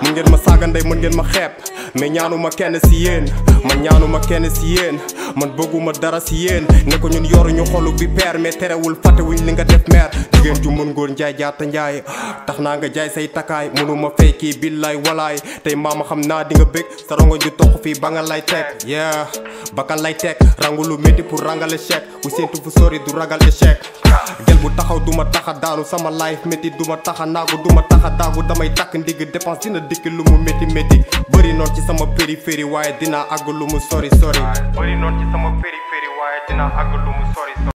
mën ngeen ma saaga ndey mën ngeen ma xeeb mais ñaanuma kenn si yéen man ñaanuma kenn si yéen man bëgguma dara si yéen ne ko ñun yoruñu xolu bi peer mais terewul fàttewuñ li nga def meer jigéen ju mën góor njaay jaata njaay tax naa nga jaay say takkaay mënuma fay kii billaay walaay tey maama xam naa di nga bëgg sa rongo ju toq fii ba nga lay teg yeah bakkan lay teg rangu lu métti pour rangal échec ku séentu fu sori du ragal échec gel bu taxaw duma taxa daanu sama life métti duma taxa naagu duma taxa daagu damay takk ndigg dépense dina dikk lu mu métti métti bëri noon ci sama périphérie waaye dinaa àgg lu mu sori sori bëri noon ci sama périphérie waaye dinaa àgg lu mu sori sori